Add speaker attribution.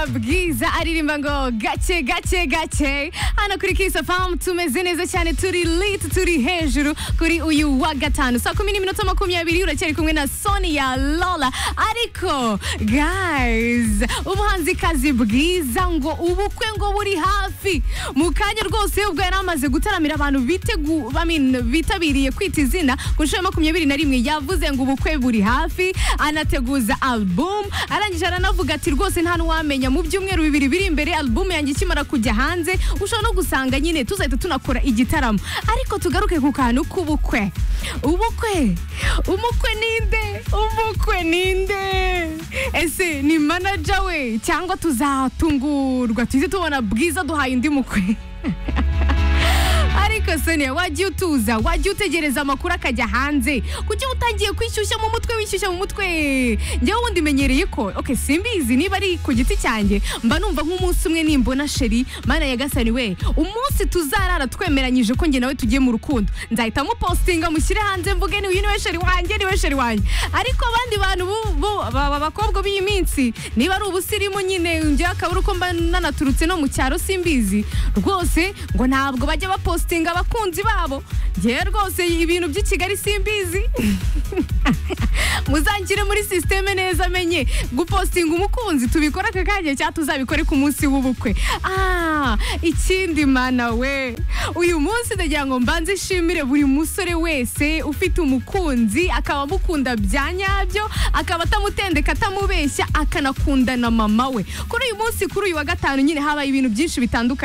Speaker 1: bwiza aririmba ngo gake gake gake hano kuri kisa famu tumeze neza cyane turi liti turi hejuru kuri uyu wa gatanu saa kumi n'iminota makumyabiri uracyari kumwe na sonia lola ariko guys umuhanzikazi bwiza ngo ubukwe ngo buri hafi mu kanya rwose ubwo yari amaze gutaramira abantu bitegu- I mean, bitabiriye kwita izina ku nshuro ya makumyabiri na rimwe yavuze ngo ubukwe buri hafi anateguza album arangije aranavuga ati rwose nta n'uwamenya mu byumweru bibiri biri imbere album yanjye ikimara kujya hanze ushobora no gusanga nyine tuzahita tunakora igitaramo ariko tugaruke ku kantu k'ubukwe ubukwe umukwe ninde umukwe ninde ese ni manaja we cyangwa tuzatungurwa tuhite tubona bwiza duhaye undi mukwe ariko sonia wajya utuza wajya utegereza amakuru akajya hanze kuki utangiye kwishyushya mu mutwe wishyushya mu mutwe njyewe ubundi menyereye ko okay, simbizi niba ari ku giti cyanjye mba numva nk'umunsi umwe nimbona sheri mana ya gasani we umunsi tuzarara twemeranyije ko njye nawe tugiye mu rukundo nzahita mupostinga mushyire hanze mvuge ni uyu niwe sheri wanjye niwe sheri wanjye ariko abandi bantu bu- bu- baba abakobwa b'iyi minsi niba ari ubusirimu nyine njyewe akabura uko mba nanaturutse no mu cyaro simbizi rwose ngo ntabwo bajya bapostinga abakunzi babo njyewe rwose ibintu by'i kigali simbizi muzangire muri sisiteme neza menye gupostinga umukunzi tubikore aka kanya cyangwa tuzabikore ku munsi w'ubukwe ah ikindi mana we uyu munsi ndagira ngo mbanze ishimire buri musore wese ufite umukunzi akaba amukunda bya nyabyo akaba atamutendeka atamubeshya akanakunda na mama we kuri uyu munsi kuri uyu wa gatanu nyine habaye ibintu byinshi bitandukanye